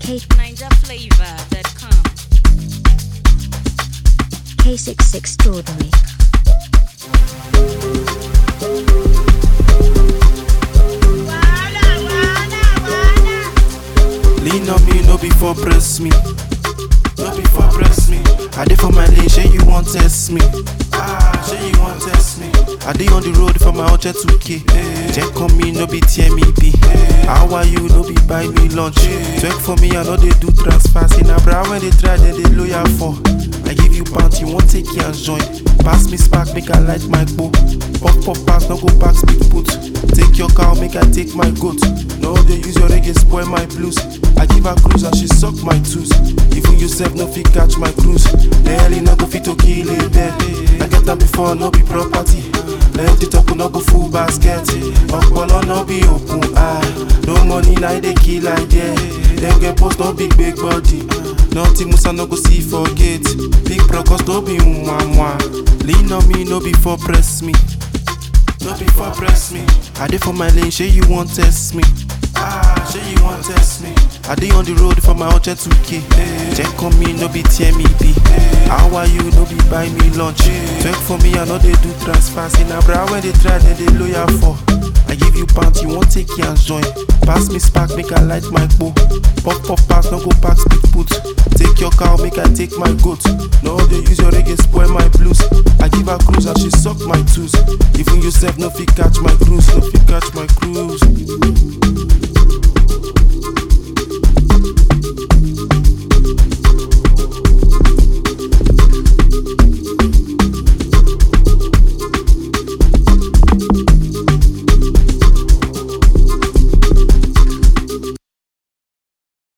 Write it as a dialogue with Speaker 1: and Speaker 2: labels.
Speaker 1: K
Speaker 2: NinjaFlavor.com.
Speaker 1: K6 Extraordinary.
Speaker 3: Lean on me, no before press me. No before press me. I dey for my lane, say you want test me. Ah, say you want test me. I dey on the road for my budget 2K. Check on me, no be tear me be. How are you, no be buy me lunch. Check for me, I know they do transfers. In a bra when they try, then they loyal for. I give you pounds, you won't take your joint. Pass me spark, make I light my bow. Pop pop pass, no go back, speak put. Take your cow, make I take my goat. No, they use your reggae, spoil my blues. I give her cruise and she suck my tooth. Even yourself no fit catch my cruise. The hell no go fit to kill it there. I get them before, no be property. Let it up, no go full basket. Okpolo no be open eye. No money, now they kill idea. Them get post, no big big body. Nothing Musa no go see forget. Big process no be mwa Lean on me, no before press me. No before press me. I dey for my lane, say you want test me. Ah, say you want test me. I dey on the road for my urgent 2K. Check on me, no be tear me be. How are you, no be buy me lunch. Check for me, I know they do transfers. In a bra when they try, then they loyal for. I give you pounds, you won't take your joint. Pass me spark, make I light my bow. Pop pop pass, no go back, speak put. Take your cow, make I take my goat. No, they use your reggae, spoil my blues. I give her cruise and she suck my tooth. Even yourself, no fit catch my cruise, no fit catch my cruise.